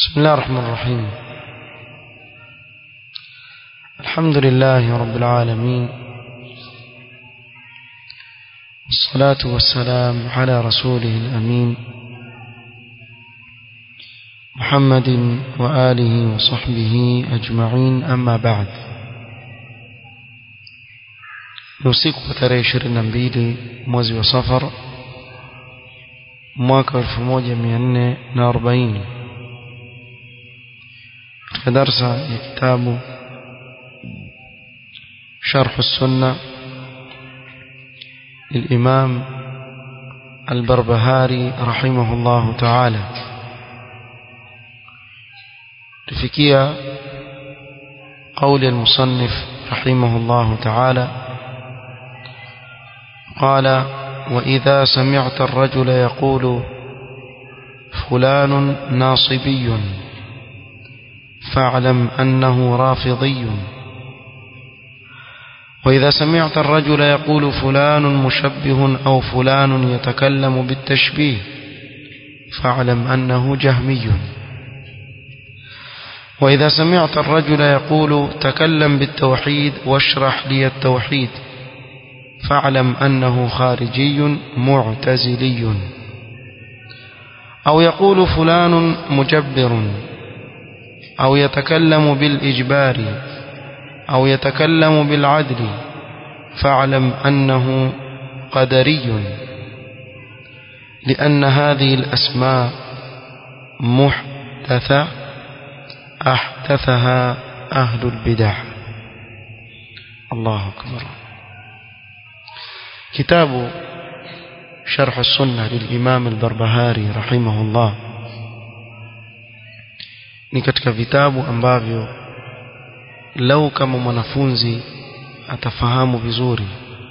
بسم الله الرحمن الرحيم الحمد لله رب العالمين والصلاة والسلام على رسوله الأمين محمد وآله وصحبه أجمعين أما بعد usiku wa tarehe ishirini na mbili mwezi wa safar mwaka elfu moja mia nne na arobaini katika darsa ya kitabu sharhu sunna للإمام البربهاري رحمه الله تعالى تفكية قول المصنف رحمه الله تعالى قال وإذا سمعت الرجل يقول فلان ناصبي فاعلم أنه رافضي وإذا سمعت الرجل يقول فلان مشبه أو فلان يتكلم بالتشبيه فاعلم أنه جهمي وإذا سمعت الرجل يقول تكلم بالتوحيد واشرح لي التوحيد فاعلم أنه خارجي معتزلي أو يقول فلان مجبر أو يتكلم بالإجبار أو يتكلم بالعدل فاعلم أنه قدري لأن هذه الأسماء محدثة أحدثها أهل البدع الله أكبر كتاب شرح السنة للإمام البربهاري رحمه الله ni katika vitabu ambavyo lau kama mwanafunzi atafahamu vizuri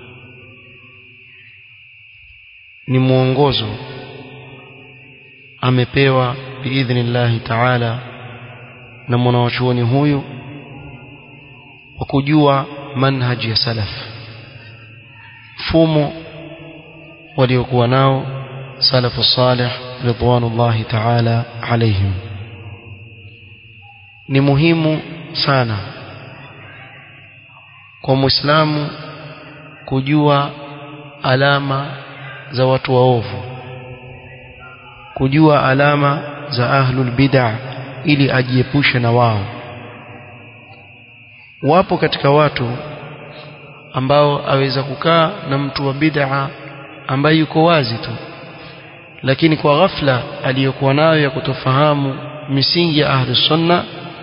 ni mwongozo amepewa biidhnillahi taala na mwanawachuoni huyu wa kujua manhaji ya salaf mfumo waliokuwa nao salafu salih ridwanullahi taala alaihim ni muhimu sana kwa muislamu kujua alama za watu waovu kujua alama za ahlul bid'ah ili ajiepushe na wao wapo katika watu ambao aweza kukaa na mtu wa bid'a ambaye yuko wazi tu lakini kwa ghafla aliyokuwa nayo ya kutofahamu misingi ya ahlus sunna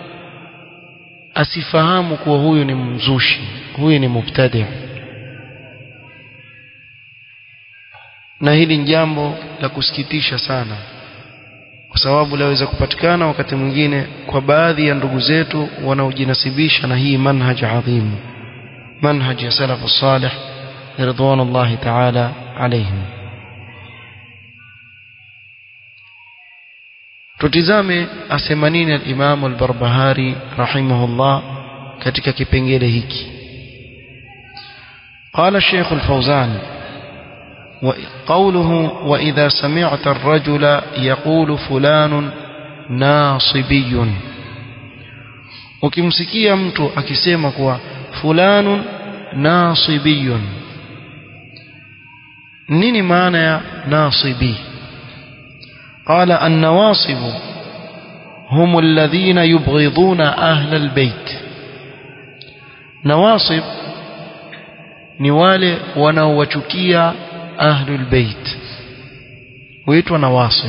asifahamu kuwa huyu ni mzushi huyu ni mubtadi na hili ni jambo la kusikitisha sana kwa sababu laweza kupatikana wakati mwingine kwa baadhi ya ndugu zetu wanaojinasibisha na hii manhaj adhim manhaj ya salafu salih ridwanullahi ta'ala alayhim tutizame asema nini al-Imam al-Barbahari rahimahullah katika kipengele hiki قال الشيخ الفوزان وقوله وإذا سمعت الرجل يقول فلان ناصبي ukimsikia mtu akisema kuwa fulanun nasibiyun nini maana ya nasibi qala an-nawasib hum alladhina yubghiduna ahla albayt nawasib ni wale wanaowachukia ahlul bait huitwa nawasib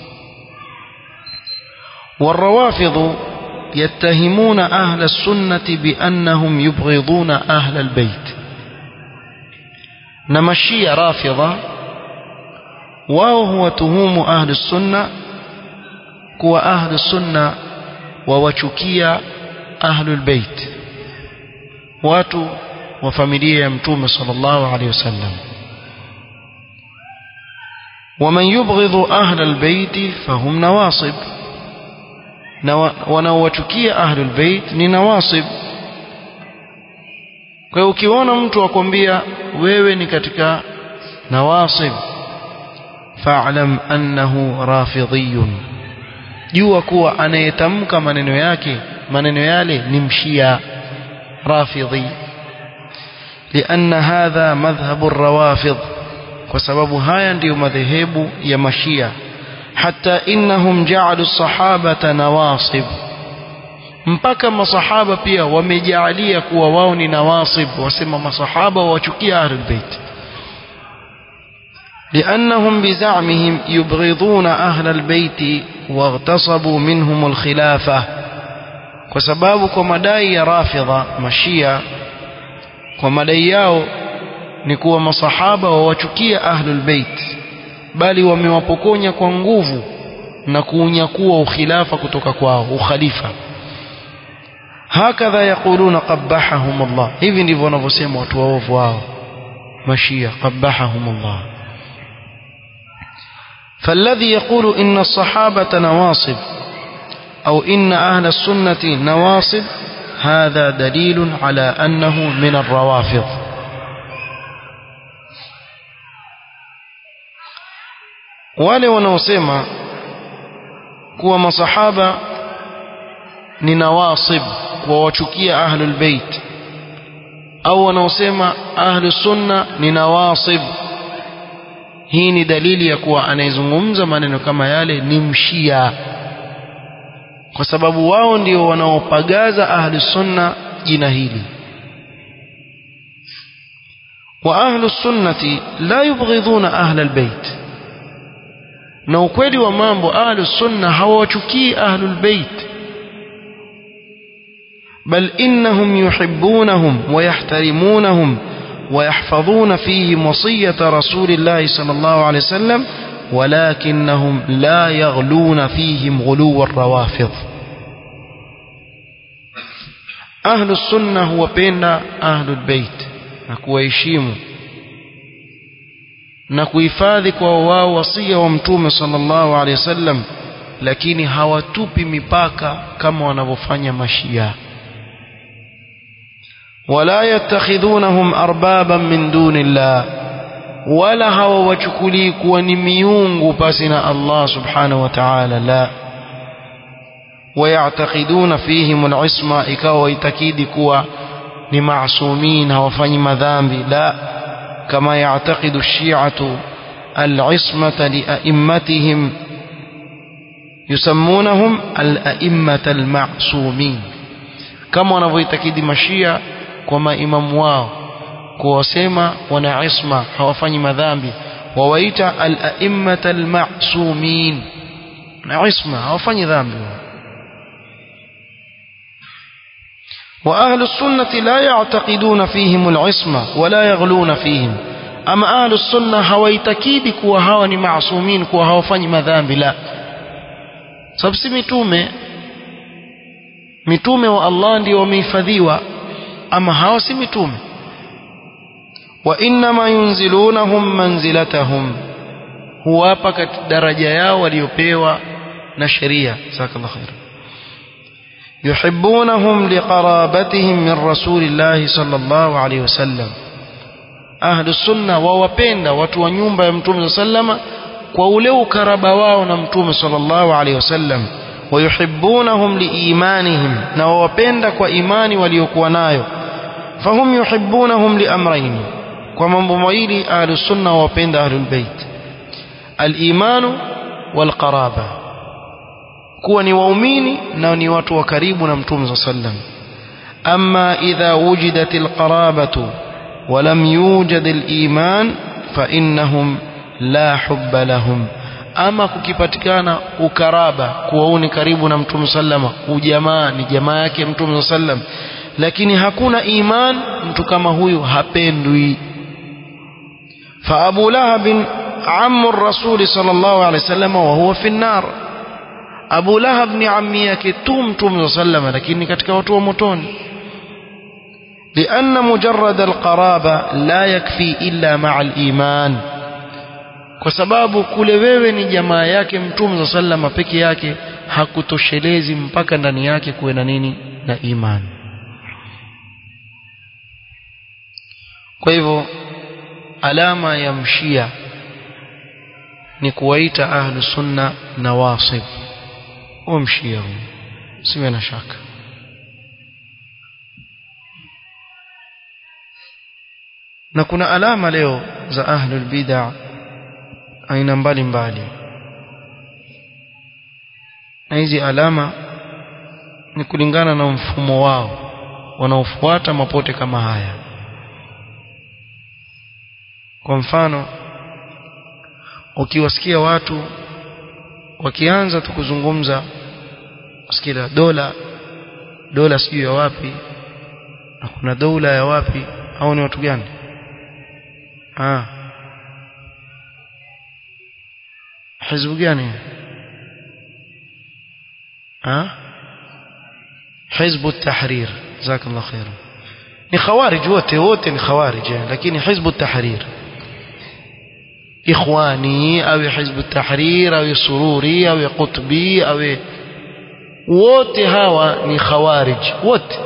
والروافض يتهمون أهل السنة بأنهم يبغضون أهل البيت نمشي رافضة وهو تهوم أهل السنة كو أهل السنة ووشكية أهل البيت واتوا وفاميليا يمتوم صلى الله عليه وسلم ومن يبغض أهل البيت فهم نواصب wanaowachukia ahlul bait ni nawasib kwa hiyo ukiona mtu akwambia wewe ni katika nawasib fa'lam annahu rafidhiyun jua kuwa anayetamka maneno yake maneno yale ni mshia rafidhi لأن هذا مذهب الروافض وسبب هاي ndio madhehebu ya mashia حتى إنهم جعلوا الصحابة نواصب mpaka masahaba pia wamejalia kuwa wao ni nawasib wasema masahaba wachukia ahlul bait لأنهم بزعمهم يبغضون أهل البيت واغتصبوا منهم الخلافة وسباب كمداي رافضة مشية ومداي yao ni kuwa masahaba wawachukia ahlul bait bali wamewapokonya kwa nguvu na kuunyakua ukhilafa kutoka kwao ukhalifa hakadha yaquluna qabbahahum Allah hivi ndivyo wanavyosema watu waovu wao mashia qabbahahum Allah فالذي يقول إن الصحابة نواصب أو إن أهل السنة نواصب هذا دليل على أنه من الروافض wale wanaosema kuwa masahaba ni nawasib wawachukia ahlul bait au wanaosema ahlus sunna ni nawasib hii ni dalili ya kuwa anayezungumza maneno kama yale ni mshia kwa sababu wao ndio wanaopagaza ahlus sunna jina hili wa ahlus sunnati la yubghidhuna ahlal bait na ukweli wa mambo ahlus sunna hawachukii ahlul bait بل إنهم يحبونهم ويحترمونهم ويحفظون فيهم وصية رسول الله صلى الله عليه وسلم ولكنهم لا يغلون فيهم غلو الروافض أهل السنة هو بين أهل البيت نكويشيم نكويفاذي كواو وصية ومتوم صلى الله عليه وسلم lakini hawatupi mipaka kama wanavyofanya mashia ولا يتخذونهم أربابا من دون الله ولا هو وچكلي كوني ميونغ باسنا الله سبحانه وتعالى لا ويعتقدون فيهم العصمة إكاو يتكيد كوا لمعصومين وفني مذامب لا كما يعتقد الشيعة العصمة لأئمتهم يسمونهم الأئمة المعصومين كما wanavyoitakidi mashia kwa maimamu wao kuwasema wana isma hawafanyi madhambi wawaita al-a'immata al-ma'sumin na isma hawafanyi dhambi وأهل السنة لا يعتقدون فيهم العصمة ولا يغلون فيهم أما أهل السنة هويتكيد كوا هوا معصومين كوا هوا فني مذامب لا سبسي متومه mitume wa Allah ndio wamehifadhiwa ama hawa si mitume wa inma yunzilunahum manzilatahum huwapa katika daraja yao waliopewa na sheria jazakallahu khair yuhibbunahum liqarabatihim min rasulillahi sallallahu alayhi wasallam ahlu sunna wawapenda watu wa nyumba ya mtume sallama kwa ule ukaraba wao na mtume sallallahu alayhi wasallam ويحبونهم لإيمانهم نوابند وإيمان وليكونايو فهم يحبونهم لأمرين ومن بمويل أهل السنة وبند أهل البيت الإيمان والقرابة كوني وأميني نوني واتو وكريب نمتوم صلى الله عليه وسلم أما إذا وجدت القرابة ولم يوجد الإيمان فإنهم لا حب لهم ama kukipatikana ukaraba kuwa ni karibu na mtume sallama ujamaa ni jamaa yake mtume sallam lakini hakuna iman mtu kama huyu hapendwi fa Abu Lahab ammu rasuli sallallahu alaihi wasallam wa huwa fi nar Abu Lahab ni ammi yake tu mtume sallam lakini katika watu wa motoni لأن مجرد القرابة لا يكفي إلا مع الإيمان kwa sababu kule wewe ni jamaa yake mtume za sallama peke yake hakutoshelezi mpaka ndani yake kuwe na nini na imani kwa hivyo alama ya mshia ni kuwaita ahlu sunna nawasib huo mshia huo siwe na shaka na kuna alama leo za ahlul bid'a aina mbalimbali na hizi alama ni kulingana na mfumo wao wanaofuata mapote kama haya kwa mfano ukiwasikia watu wakianza tu kuzungumza sikia dola dola sijui ya wapi na kuna dola ya wapi au ni watu gani ah hizbu gani ah hizbu tahrir jazakallah khair ni khawarij wote wote ni khawarij lakini hizbu tahrir ikhwani au hizbu tahrir au sururi au qutbi au wote hawa ni khawarij wote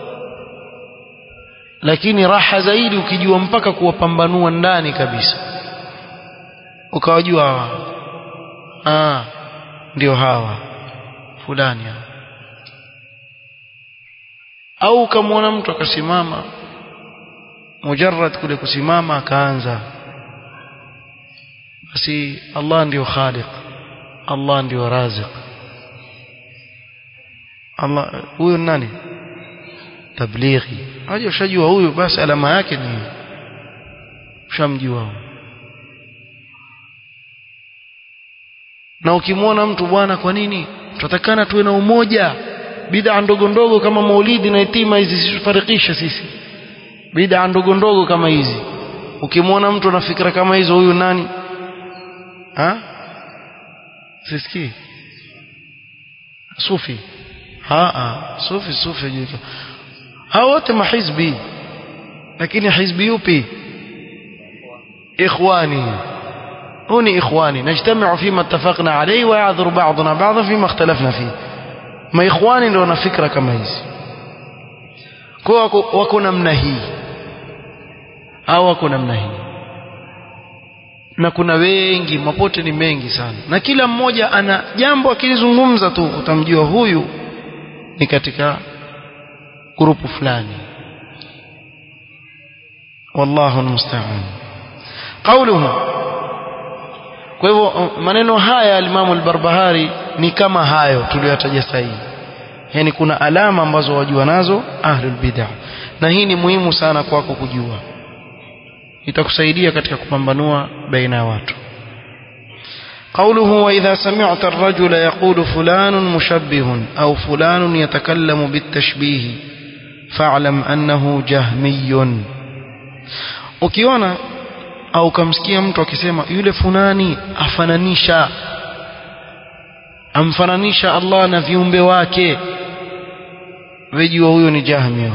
lakini raha zaidi ukijua mpaka kuwapambanua ndani kabisa ukawajua hawa ah ndio hawa fulani hawa au ukamwona mtu akasimama mujarrad kule kusimama akaanza basi Allah ndio khaliq Allah ndio raziq Allah huyu nani tablighi aje ushajua huyu basi alama yake ni ushamjua na ukimwona mtu bwana kwa nini tutakana tuwe na umoja bid'a ndogo ndogo kama maulidi na itima hizi zisifarikishe sisi bid'a ndogo ndogo kama hizi ukimwona mtu ana fikra kama hizo huyu nani ha sisikii sufi ha ha sufi sufi jika hao wote mahizbi lakini hizbi yupi ikhwani هوني إخواني نجتمع فيما اتفقنا عليه ويعذر بعضنا بعضا فيما اختلفنا فيه ما إخواني ndio na fikra kama hizi kwa wako namna hii au wako namna hii na kuna wengi mapote ni mengi sana na kila mmoja ana jambo akilizungumza tu utamjua huyu ni katika grupu fulani wallahu almusta'an qawluhu kwa hivyo maneno haya alimamu al-Barbahari ni kama hayo tuliyotaja sahihi yani kuna alama ambazo wajua nazo ahlul bid'ah na hii ni muhimu sana kwako kujua itakusaidia katika kupambanua baina ya watu قوله وإذا سمعت الرجل يقول فلان مشبه أو فلان يتكلم بالتشبيه فاعلم أنه جهمي ukiona au kamsikia mtu akisema yule fulani afananisha amfananisha Allah na viumbe wake wejua huyo ni jahmi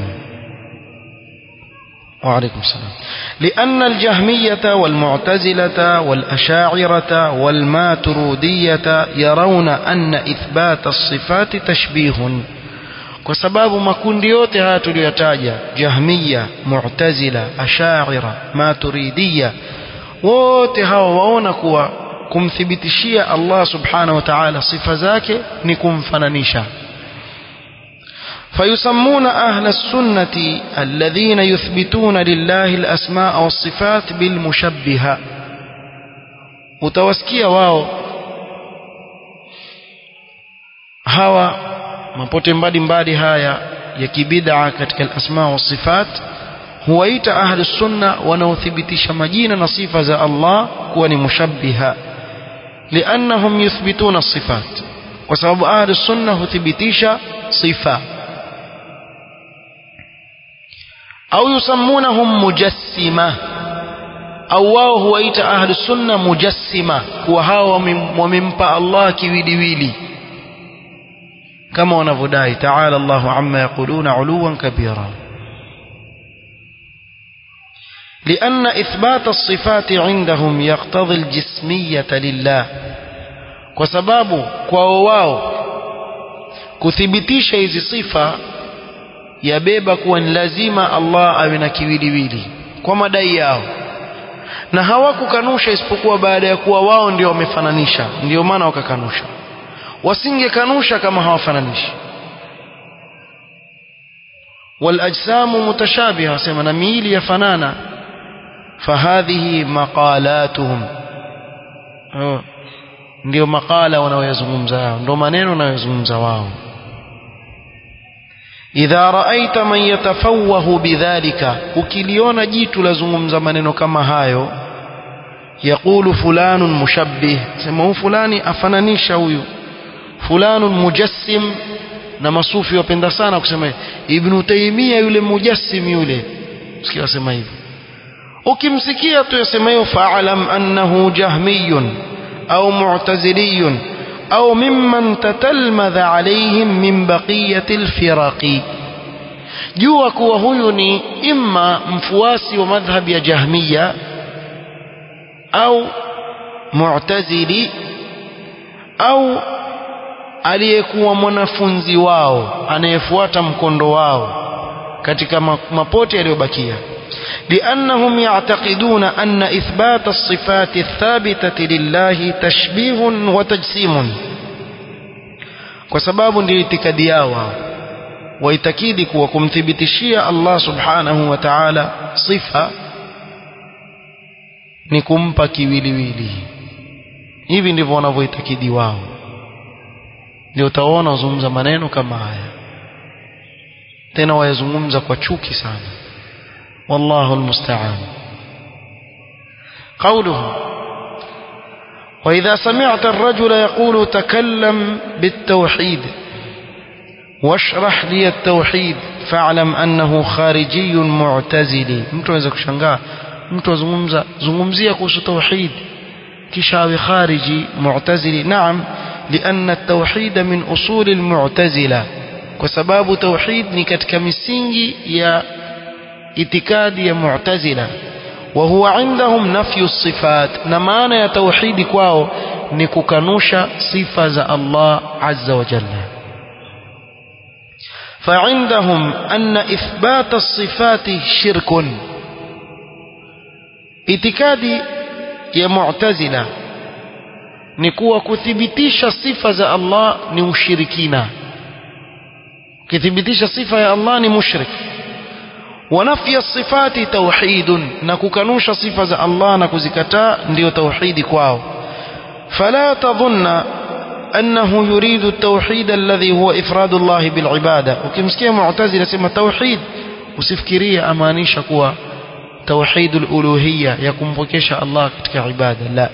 وعليكم السلام لأن الجهمية والمعتزلة والأشاعرة والماترودية يرون أن إثبات الصفات تشبيه kwa sababu makundi yote haya tuliyotaja jahmiya mu'tazila ashaira maturidiya wote hawa waona kuwa kumthibitishia Allah subhanahu wa ta'ala sifa zake ni kumfananisha فيسمون أهل السنة الذين يثبتون لله الأسماء والصفات بالمشبهة متوسكية واو هوا mapote mbalimbali haya ya kibid'a katika al-asma wa sifat huwaita ahli sunna wanaothibitisha majina na sifa za Allah kuwa ni mushabbiha liannahum yuthbituna sifat kwa sababu ahli sunna huthibitisha sifa au yusammunahum mujassima au wao huwaita ahli sunna mujassima kuwa hao wamempa Allah kiwiliwili كما ونفداي تعالى الله عما يقولون علوا كبيرا لأن إثبات الصفات عندهم يقتضي الجسمية لله وسباب كواو kuthibitisha hizi sifa yabeba kuwa ni lazima Allah awe na kiwiliwili kwa madai yao na hawakukanusha isipokuwa baada ya kuwa wao ndio wamefananisha ndio maana wakakanusha wasingekanusha kama hawafananishi والأجسام متشابهة سيما نميل يفنانا فهذه مقالاتهم ndio makala wanaoyazungumza wao ndio maneno wanayozungumza wao idha raaita man yatafawahu bidhalika ukiliona jitu lazungumza maneno kama hayo yaqulu fulanun mushabbih sema huyu fulani afananisha huyu fulanun mujassim na masufi wapenda sana kusema ibn taymia yule mujassim yule sikia wasema hivyo ukimsikia tu yasema hiyo fa'alam annahu jahmiyun au mu'taziliyun au mimman tatalmadha alaihim min baqiyati alfiraqi jua kuwa huyu ni imma mfuasi wa madhhab ya jahmiya au mu'tazili au aliyekuwa mwanafunzi wao anayefuata mkondo wao katika mapote yaliyobakia لأنهم يعتقدون أن إثبات الصفات الثابتة لله تشبيه وتجسيم وسباب لإتكاد ياوى ويتكيدك وكمثبتشي الله سبحانه وتعالى صفة nikumpa kiwiliwili hivi ndivyo wanavyoitakidi wao ndio utaona wazungumza maneno kama haya tena wayazungumza kwa chuki sana والله المستعان قوله وإذا سمعت الرجل يقول تكلم بالتوحيد واشرح لي التوحيد فاعلم أنه خارجي معتزلي mtu anaweza kushangaa mtu azungumza zungumzia kuhusu tauhid kisha awe khariji mu'tazili naam لأن التوحيد من أصول المعتزلة وسباب توحيد ni katika misingi ya itikadi ya mu'tazila wa huwa indahum nafyu sifat na maana ya tauhidi kwao ni kukanusha sifa za Allah azza wa jalla فعندهم أن إثبات الصفات شرك itikadi ya mu'tazila ni kuwa kuthibitisha sifa za Allah ni ushirikina ukithibitisha sifa ya Allah ni mushrik ونفي الصفات توحيد نكوكنوش صفة الله نكوزكتا ndio توحيد kwao فلا تظن أنه يريد التوحيد الذي هو إفراد الله بالعبادة وكمسكيه معتزلة سمى توحيد وسفكرية أمانيش كوا توحيد الألوهية يكون بكيش الله كتك عبادة لا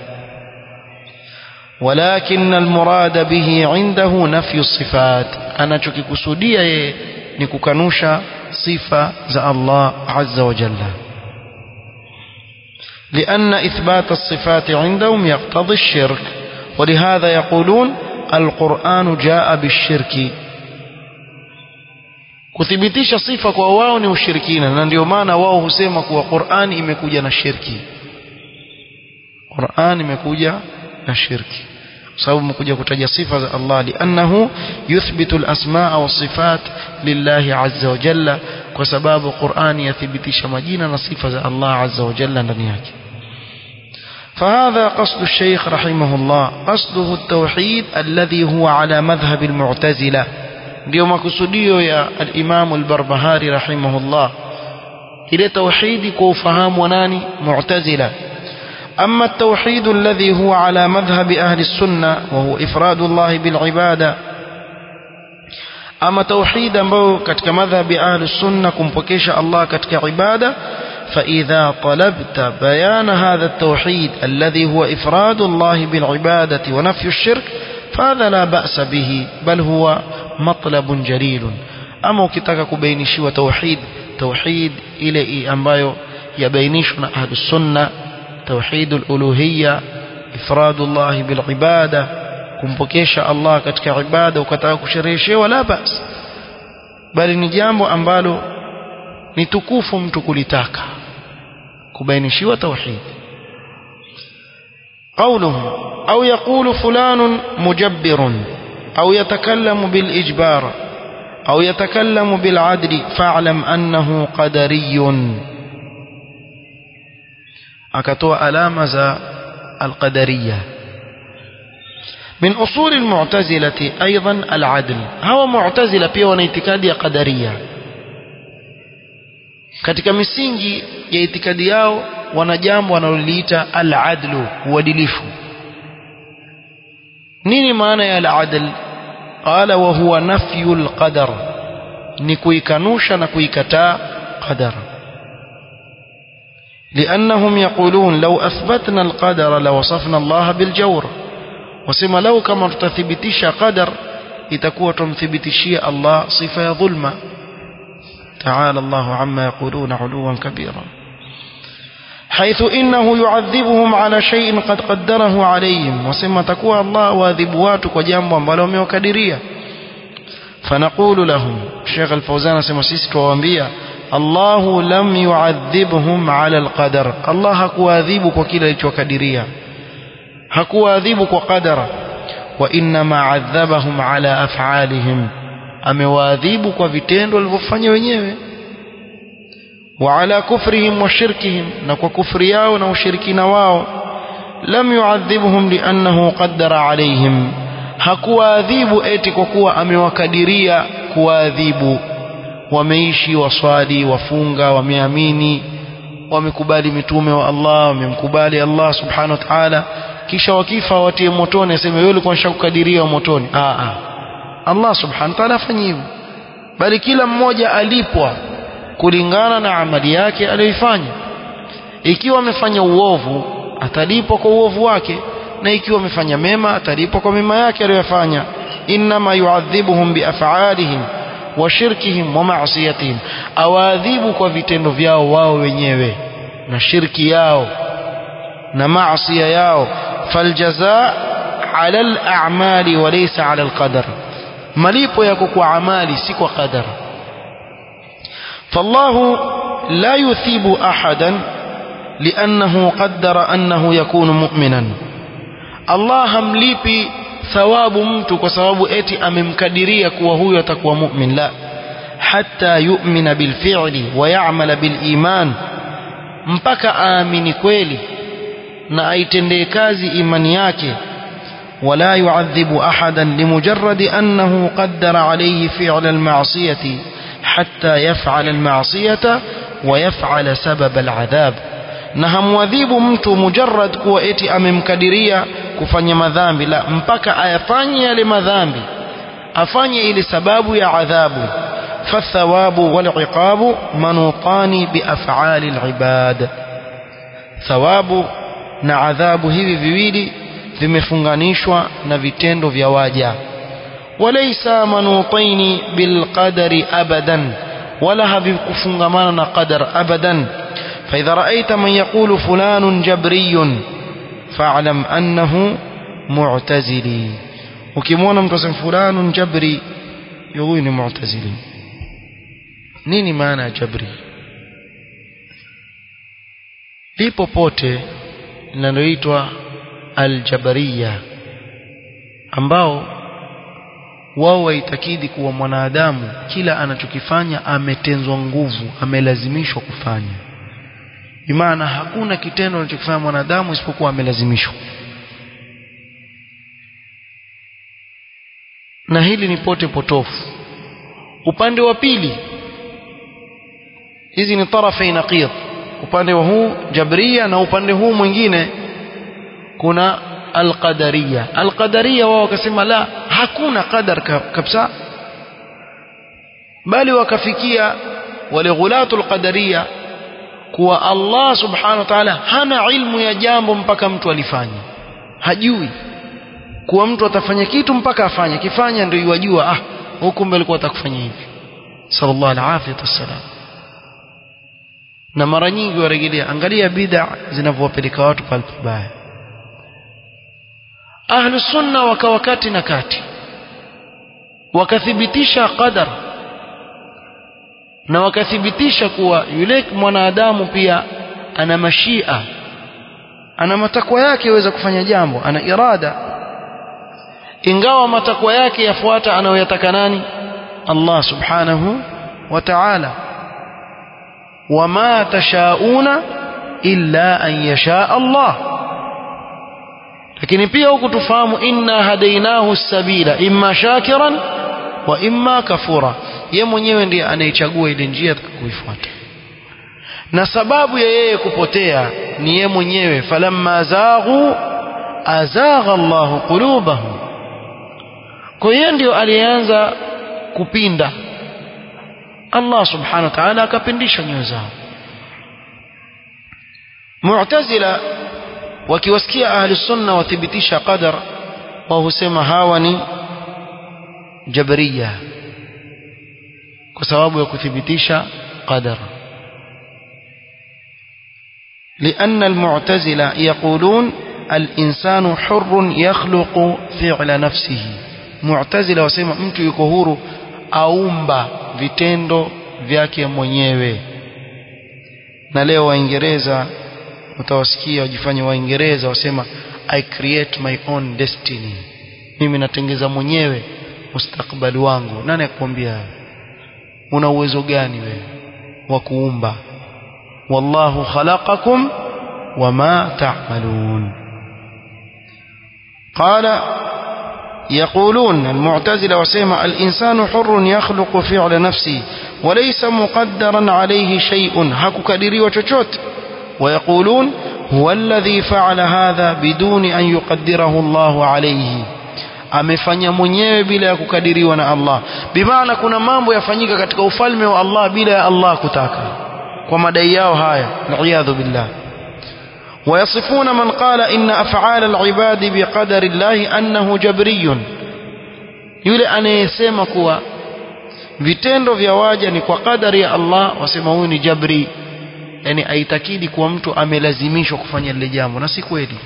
ولكن المراد به عنده نفي الصفات أنا شكي كسودية نكوكنوش صفة ذا الله عز وجل لأن إثبات الصفات عندهم يقتضي الشرك ولهذا يقولون القرآن جاء بالشرك kuthibitisha sifa kwa wao ni ushirikina na ndio maana wao husema kuwa Qur'an imekuja na shirki Qur'an imekuja na shirki sababu imekuja kutaja sifa za Allah liannahu yuthbitu al-asmaa wa sifat lillahi azza wa jalla kwa sababu Qur'ani yathibitisha majina na sifa za Allah azza wa jalla ndani yake فهذا قصد الشيخ رحمه الله قصده التوحيد الذي هو على مذهب المعتزلة ndio makusudio ya al-Imam al-Barbahari rahimahullah ile tauhidi kwa ufahamu wa nani mu'tazila أما التوحيد الذي هو على مذهب أهل السنة وهو إفراد الله بالعبادة أما توحيد ambao katika madhhabi ahli sunna kumpokesha Allah katika ibada فإذا طلبت بيان هذا التوحيد الذي هو إفراد الله بالعبادة ونفي الشرك فهذا لا بأس به بل هو مطلب جليل أما ukitaka kubainishiwa tauhid tauhid ile ambayo yabainishwa na ahli sunna توحيد الألوهية إفراد الله بالعبادة kumpokesha Allah katika ibada ukataka kushereheshewa la bas bali ni jambo ambalo ni tukufu mtu kulitaka kubainishiwa tauhid قوله أو يقول فلان مجبر أو يتكلم بالإجبار أو يتكلم بالعدل فاعلم أنه قدري akatoa alama za alqadariya من أصول المعتزلة أيضا العدل هو معتزلة pia wana itikadi ya qadaria katika misingi ya itikadi yao wana jambo wanaloliita al-adlu uadilifu nini maana ya al-adl qala wa huwa nafyu al-qadar ni kuikanusha na kuikataa qadar لأنهم يقولون لو أثبتنا القدر لوصفنا الله بالجور وسما لو كما تثبتش قدر itakuwa tumthibitishia Allah sifa ya dhulma تعالى الله عما يقولون علوا كبيرا حيث إنه يعذبهم على شيء قد قدره عليهم وسما تكوى الله واذبوات وجنب ambalo وكدريا فنقول لهم الشيخ الفوزان سما سيسك وانبيا الله لم يعذبهم على القدر الله hakuadhibu kwa kile alichokadiria hakuadhibu kwa qadara وإنما عذبهم على أفعالهم amewaadhibu kwa vitendo walivyofanya wenyewe وعلى كفرهم وشركهم na kwa kufri yao na ushirikina wao lam yuadhibuhum liannahu qaddara alaihim hakuwaadhibu eti kwa kuwa amewakadiria kuwaadhibu wameishi waswali wafunga wameamini wamekubali mitume wa Allah wamemkubali Allah subhanahu wa ta'ala kisha wakifa watie motoni aseme wewe ulikuwa unashakukadiria motoni ah ah Allah subhanahu wa ta'ala afanye hivyo bali kila mmoja alipwa kulingana na amali yake aliyoifanya ikiwa amefanya uovu atalipwa kwa uovu wake na ikiwa amefanya mema atalipwa kwa mema yake aliyofanya inma yuadhibuhum biaf'alihim wa shirkihim wa ma'siyatihim awaadhibu kwa vitendo vyao wao wenyewe na shirki yao na maasi yao faljazaa ala al-a'mali wa laysa ala al-qadar malipo yako kwa amali si kwa qadar فالله لا يثيب أحدا لأنه قدر أنه يكون مؤمنا الله همليبي ثواب mtu kwa sababu eti amemkadiria kuwa huyo atakuwa mu'min la hatta yu'mina bil fi'li wa ya'mala bil iman mpaka aamini kweli na aitendee kazi imani yake ولا يعذب أحدا لمجرد أنه قدر عليه فعل المعصية حتى يفعل المعصية ويفعل سبب العذاب na hamwadhibu mtu mujarrad kuwa eti amemkadiria kufanya madhambi la mpaka ayafanye yale madhambi afanye ile sababu ya adhabu fathawabu waliqabu manutani biaf'ali alibad thawabu na adhabu hivi viwili vimefunganishwa na vitendo vya waja وليس منوطين بالقدر أبدا ولا بكفنغمان قدر أبدا فإذا رأيت من يقول فلان جبري فاعلم أنه معتزلي وكمونا متسم فلان جبري يقول معتزلي nini maana ya jabri lipo pote linaloitwa aljabariya ambao wao waitakidi kuwa mwanadamu kila anachokifanya ametenzwa nguvu amelazimishwa kufanya bimaana hakuna kitendo anachokifanya mwanadamu isipokuwa amelazimishwa na hili ni pote potofu upande wa pili hizi ni tarafa naqid upande wa huu jabria na upande huu mwingine kuna alqadariya alqadariya wao wakasema la hakuna qadar kabisa bali wakafikia wale ghulatul qadariya kuwa Allah subhanahu wa ta'ala hana ilmu ya jambo mpaka mtu alifanye hajui kuwa mtu atafanya kitu mpaka afanye kifanya ndio yajua ah huko mbele alikuwa atakufanya hivi sallallahu alaihi wasallam na mara nyingi warejelea angalia bid'a zinavyowapeleka watu pale pabaya ahlu sunna wakawa kati na kati wakathibitisha qadar na wakathibitisha kuwa yule mwanadamu pia ana mashia ana matakwa yake yaweza kufanya jambo ana irada ingawa matakwa yake yafuata anayoyataka nani Allah subhanahu wa ta'ala wama tashauna illa an yasha Allah lakini pia huku tufahamu inna hadainahu sabila imma shakiran wa imma kafura ye mwenyewe ndiye anayechagua ile njia kuifuata na sababu ya yeye kupotea ni ye mwenyewe falamma zaghu azagha Allahu qulubahum kwa hiyo ndio alianza kupinda Allah subhanahu wa ta'ala akapindisha nyoyo zao Mu'tazila wakiwasikia ahli sunna wathibitisha qadar wao husema hawa ni jabariya kwa sababu ya kuthibitisha qadar لأن المعتزلة يقولون الإنسان حر يخلق فعل نفسه معتزلة wasema mtu yuko huru aumba vitendo vyake mwenyewe na leo waingereza utawasikia wajifanye waingereza wasema i create my own destiny mimi natengeza mwenyewe mustakbali wangu nani akwambia una uwezo gani wewe wa kuumba wallahu khalaqakum wama ta'malun qala يقولون المعتزلة وسيما الإنسان حر يخلق فعل نفسه وليس مقدرا عليه شيء هكو كدري وشوشوت ويقولون هو الذي فعل هذا بدون أن يقدره الله عليه amefanya mwenyewe bila ya kukadiriwa na Allah bimaana kuna mambo yafanyika katika ufalme wa Allah bila ya Allah kutaka kwa madai yao haya na'iyadhu billah ويصفون من قال إن أفعال العباد بقدر الله أنه جبري yule anayesema kuwa vitendo vya waja ni kwa kadari ya Allah wasema huyu ni jabri yani aitakidi kuwa mtu amelazimishwa kufanya lile jambo na si kweli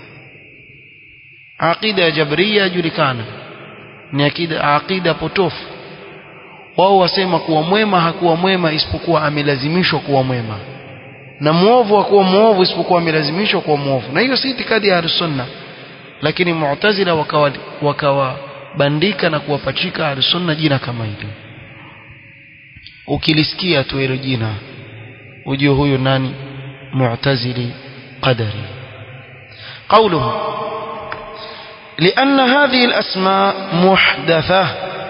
aqida ya jabria yajulikana ni akida aqida potofu wao wasema kuwa mwema hakuwa mwema isipokuwa amelazimishwa kuwa mwema na muovu hakuwa muovu isipokuwa amelazimishwa kuwa muovu na hiyo si itikadi ya sunna lakini mu'tazila wakawa wakawabandika na kuwapachika ahlusunna jina kama hilo ukilisikia tu hilo jina ujue huyu nani mu'tazili qadari قوله لأن هذه الأسماء محدثة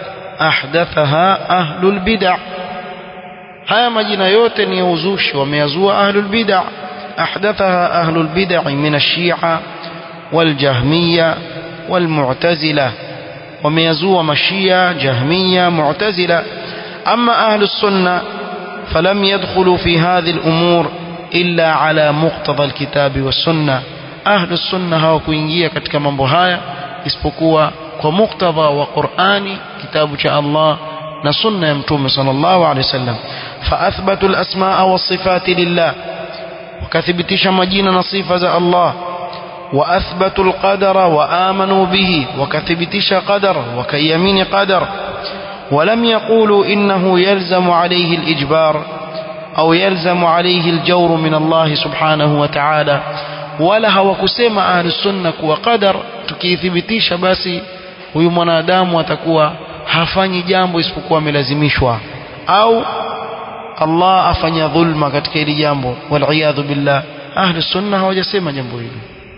أحدثها أهل البدع haya majina yote ni ya uzushi wameyazua ahlul bid'a ahdathaha ahlul bid'a min ash-shi'a wal jahmiyya wal mu'tazila wameyazua mashia jahmiyya mu'tazila amma ahlus sunna falam yadkhulu fi hadhihi al-umur illa ala muqtada al-kitabi was sunnah ahlus sunna hawakuingia katika mambo haya isipokuwa kwa muktadha wa Qur'ani kitabu cha Allah na sunna ya mtume sallallahu alaihi wasallam فاثبتوا الاسماء والصفات لله وكثبتش مجينا نصيفه ذا الله واثبتوا القدر وامنوا به وكثبتش قدر وكيمين قدر ولم يقولوا انه يلزم عليه الاجبار او يلزم عليه الجور من الله سبحانه وتعالى wala hawakusema ahlusunna kuwa qadar tukiithibitisha basi huyu mwanadamu atakuwa hafanyi jambo isipokuwa amelazimishwa au Allah afanya dhulma katika hili jambo waliyadhu billah ahli sunna hawajasema jambo hilo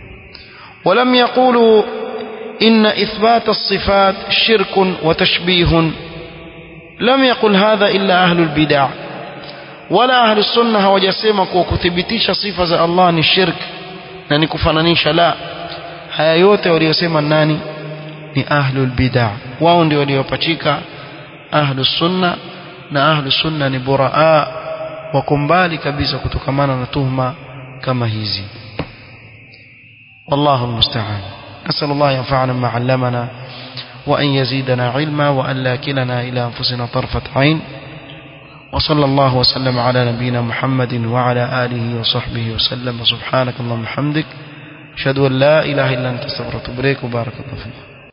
ولم يقولوا إن إثبات الصفات شرك وتشبيه لم يقل هذا إلا أهل البدع ولا أهل السنة hawajasema kuwa kuthibitisha sifa za Allah ni shirk na ni kufananisha la haya yote waliosema nani ni ahlul bid'ah wao ndio waliopachika ahlus sunna na ahlus sunna ni buraa wako mbali kabisa kutokamana na tuhma kama hizi والله المستعان نسأل الله ينفعنا ما علمنا وأن يزيدنا علما وأن لا كلنا إلى أنفسنا طرفة عين وصلى الله وسلم على نبينا محمد وعلى آله وصحبه وسلم سبحانك اللهم وبحمدك أشهد أن لا إله إلا أنت استغفرك وبارك الله فيك